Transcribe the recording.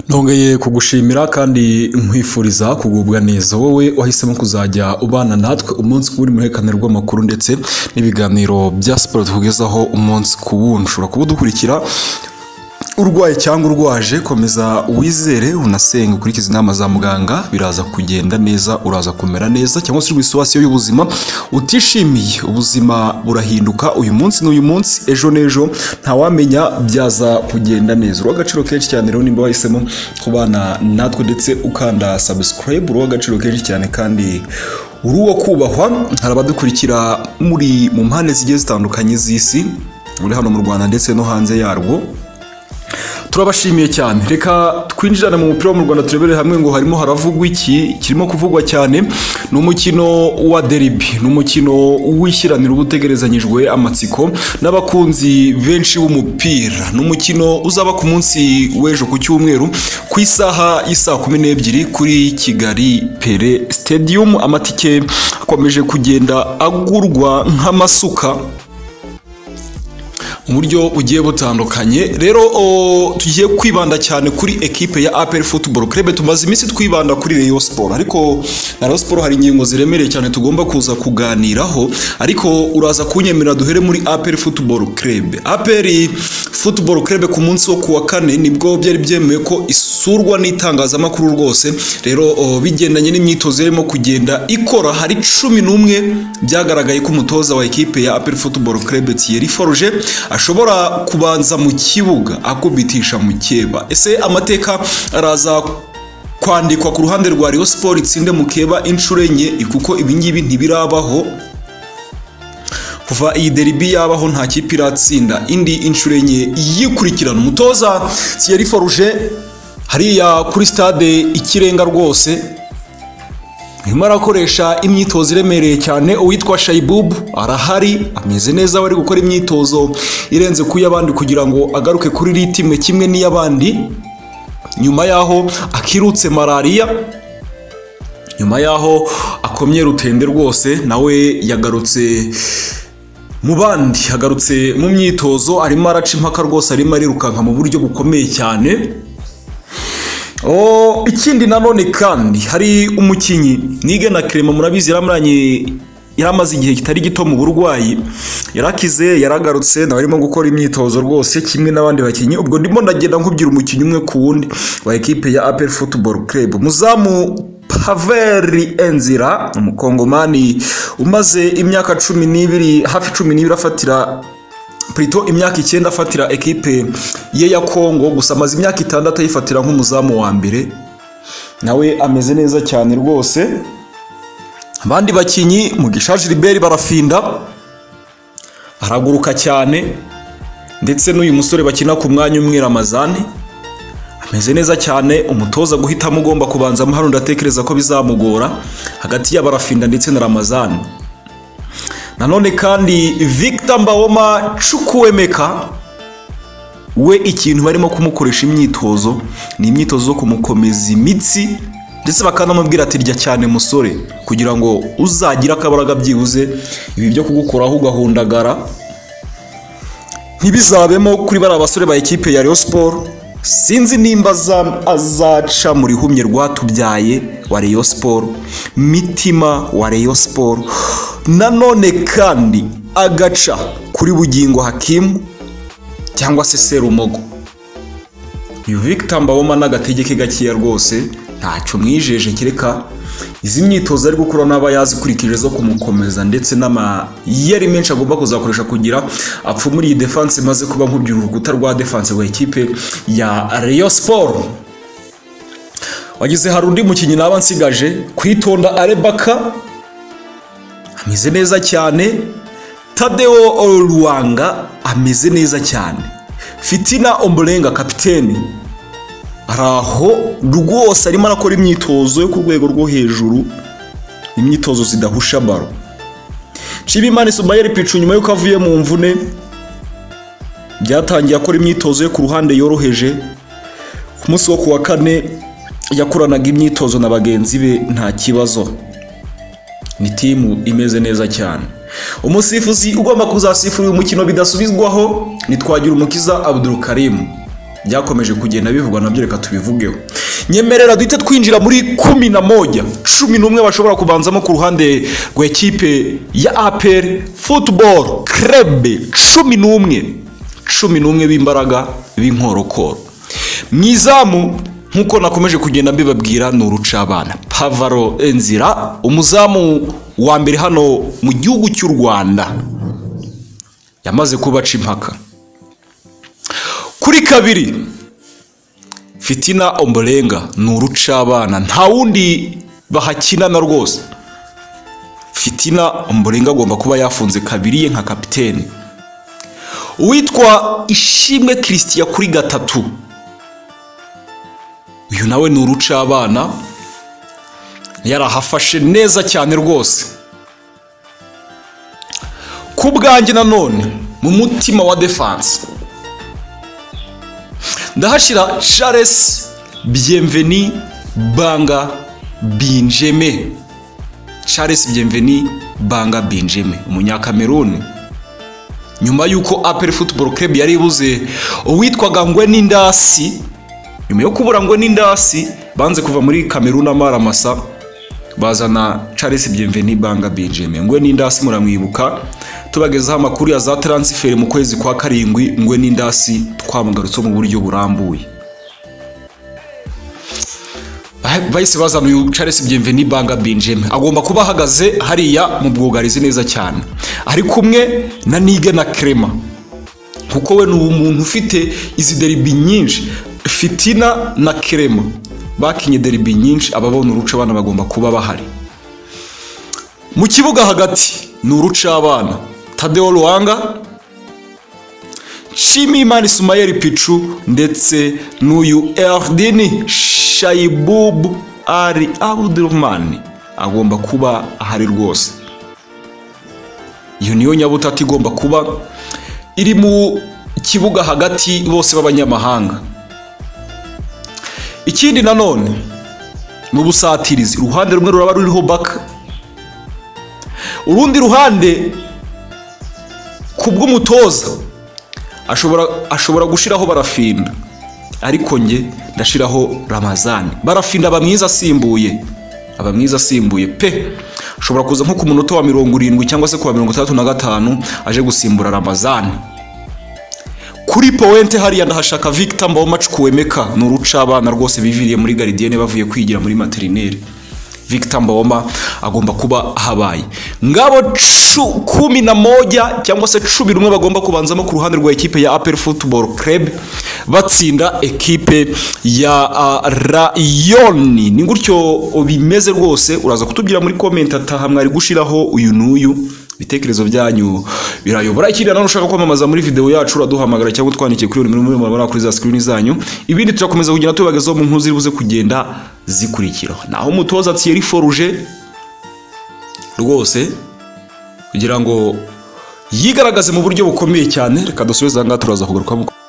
Nongeye kugushimira kandi nkwifuriza kugubwa neza wowe wahisemo kuzajya ubana natwe umunsi ku wundi muherekane rw'amakuru ndetse n'ibiganiro bya siporo tukugezaho umunsi ku wundi ushobora kuba udukurikira urwaye cyangwa urwaje komeza wizere unasenge ukurikize inama za muganga biraza kugenda neza uraza kumera neza cyangwa se uri mu isiwasiyo y'ubuzima utishimiye ubuzima burahinduka uyu munsi n'uyu munsi ejo n'ejo ntawamenya byaza kugenda neza uruha agaciro kenshi cyane rero nimba wahisemo kubana natwe ndetse ukanda subscribe uruha agaciro kenshi cyane kandi uri uwo kubahwa hari abadukurikira muri mu mpande zigiye zitandukanye z'isi muri hano mu rwanda ndetse no hanze yarwo turabashimiye cyane reka twinjirane mu mupira wo mu rwanda turebere hamwe ngo harimo haravugwa iki kirimo kuvugwa cyane ni umukino wa deribi ni umukino w'ishyiraniro uba utegerezanyijwe amatsiko n'abakunzi benshi b'umupira ni umukino uzaba ku munsi w'ejo ku cyumweru ku isaha y'isaa kumi n'ebyiri kuri kigali pere stadium amatike akomeje kugenda agurwa nk'amasuka mu buryo bugiye butandukanye rero tugiye kwibanda cyane kuri ekipe ya apel football club tumaze iminsi twibanda kuri Rayon Sport ariko na Rayon Sport hari ingingo ziremereye cyane tugomba kuza kuganiraho ariko uraza kunyemerera duhere muri apel football club apel football club ku munsi wo kuwa kane nibwo byari byemewe ko isurwa n'itangazamakuru rwose rero bigendanye n'imyitozo yarimo kugenda ikora hari cumi n'umwe byagaragaye ko umutoza wa ekipe ya apel football club Thierry Forge ashobora kubanza mu kibuga akubitisha mukeba ese amateka araza kwandikwa ku ruhande rwa Rayon Sport itsinde mukeba inshuro enye kuko ibingibi ntibirabaho kuva iyi deribi yabaho nta kipe iratsinda indi inshuro enye yikurikirana umutoza Thierry Forge hariya kuri stade ikirenga rwose nyuma arakoresha imyitozo iremereye cyane uwitwa shayibubu arahari ameze neza bari gukora imyitozo irenze ku y'abandi kugira ngo agaruke kuri ritime kimwe n'iy'abandi nyuma y'aho akirutse malariya nyuma y'aho akomye rutende rwose nawe yagarutse mu bandi yagarutse mu myitozo arimo araca impaka rwose arimo arirukanka mu buryo bukomeye cyane ikindi nanone kandi hari umukinnyi nige na kerema murabizi yaramuranye yaramaze igihe kitari gito mu burwayi yarakize yaragarutse nawe arimo gukora imyitozo rwose kimwe n'abandi bakinnyi ubwo ndimo ndagenda nkubwira umukinnyi umwe ku wundi wa ekipe ya apel football club muzamu paveri enzira umukongomani umaze imyaka cumi n'ibiri hafi cumi n'ibiri afatira Prito imyaka icyenda afatira ekipe ye ya Kongo gusa amaze imyaka itandatu ayifatira nk'umuzamu wa mbere nawe ameze neza cyane rwose abandi bakinnyi mugisha Gilbert barafinda araguruka cyane ndetse n'uyu musore bakina ku mwanya umwe Ramazani ameze neza cyane umutoza guhitamo ugomba kubanza hano ndatekereza ko bizamugora hagati ya barafinda ndetse na Ramazani nanone kandi victor mbawoma cukuwemeka we ikintu barimo kumukoresha imyitozo ni imyitozo zo kumukomeza imitsi ndetse bakanamubwira ati rya cyane musore kugira ngo uzagire akabaraga byibuze ibi byo kugukoraho ugahundagara ntibizabemo kuri bariya basore ba ekipe ya Rayon Sport sinzi nimba azaca mu rihumye rwatubyaye wa Rayon Sport mitima wa Rayon Sport nanone kandi agaca kuri bugingo hakimu cyangwa se serumogo uyu victor mbaboma n'agatege gakeya rwose ntacyo mwijeje kereka izi myitozo ari gukora n'aba yazikurikije zo kumukomeza ndetse n'amayeri menshi agomba kuzakoresha kugira apfa muri iyi defanse imaze kuba nkubwira urukuta rwa defanse rwa ekipe ya Rayon Sport wagize hari undi mukinnyi naba nsigaje kwitonda arebaka ameze neza cyane tadeo ruwanga ameze neza cyane fitina omborenga kapiteni ari aho rwose arimo arakora imyitozo yo ku rwego rwo hejuru imyitozo zidahusha baro nshimimana isumayeri picu nyuma y'uko avuye mu mvune byatangiye akora imyitozo yo ku ruhande yoroheje ku munsi wo ku wa kane yakoranaga imyitozo na bagenzi be nta kibazo ni timu imeze neza cyane umusifuzi ugomba kuzasifura uyu mukino bidasubizwaho ni twagira umukiza abudurukarimu byakomeje kugenda bivugwa nabyo reka tubivugeho nyemerera duhite twinjira muri kumi na moja cumi n'umwe bashobora kubanzamo ku ruhande rw'ikipe ya aperi futuboro kerebe cumi n'umwe cumi n'umwe b'imbaraga b'inkorokoro mu izamu nk'uko nakomeje kugenda mbibabwira ni urucabana pavaro enzira umuzamu wa mbere hano mu gihugu cy'u rwanda yamaze kubaca impaka kuri kabiri fitina omborenga ni urucabana nta wundi bahakinana rwose fitina omborenga agomba kuba yafunze kabiri ye nka kapiteni uwitwa ishimwe kirisitiya kuri gatatu uyu nawe ni urucabana yarahafashe neza cyane rwose ku bwanjye nanone mu mutima wa defanse ndahashyira charles byemveni banga binjeme charles byemveni banga binjeme umunyakameruni nyuma y'uko aperi futuboro kerebu yari ibuze uwitwaga ngwe n'indasi nyuma yo kubura ngo n'indasi banze kuva muri kameruna amaramasa bazana charles byemveni banga benjamin ngwe n'indasi muramwibuka tubagezaho amakuru ya za taransiferi mu kwezi kwa karindwi ngwe n'indasi twamugarutse mu buryo burambuye bahise bazana uyu charles byemveni banga benjamin agomba kuba ahagaze hariya mu bwugarizi neza cyane ari kumwe na nige na kerema kuko we ni umuntu ufite izi deribi nyinshi fitina na kerema bakinye deribi nyinshi ababona uruca abana bagomba kuba bahari mu kibuga hagati ni uruca abana tadeo ruhanga shimimana isumayeli picu ndetse n'uyu eridini shayibubu ari abudurumani agomba kuba ahari rwose iyo niyo nyabutatu igomba kuba iri mu kibuga hagati bose b'abanyamahanga ikindi nanone ni ubusatirizi uruhande rumwe ruraba ruriho baka urundi ruhande ku bw'umutoza ashobora ashobora gushyiraho barafinda ariko nge ndashyiraho ramazani barafinda aba mwiza asimbuye aba mwiza asimbuye pe ashobora kuza nko ku munota wa mirongo irindwi cyangwa se ku wa mirongo itandatu na gatanu aje gusimbura ramazani kuri powente hariya ndahashaka victor mbawomacu kuwemeka ni uruca abana rwose biviriye muri garidiyene bavuye kwigira muri materineri victor mbawoma agomba kuba habaye ngabo kumi na moja cyangwa se cumi n'umwe bagomba kubanzamo ku ruhande rwa ekipe ya apel football club batsinda ekipe ya uh, rayoni ni gutyo bimeze rwose uraza kutubwira muri komenti ataha mwari gushiraho uyu n'uyu ibitekerezo byanyu birayobora ikindi nanone ushaka kwamamaza muri video yacu uraduhamagara cyangwa utwandikiye kuri nimero muri murabona kuri za screen zanyu ibindi turakomeza kugenda tubagezaho mu nkuru ziribuze kugenda zikurikira naho umutoza Thierry Forge rwose kugira ngo yigaragaze mu buryo bukomeye cyane reka dusubizangaha turaza kugaruka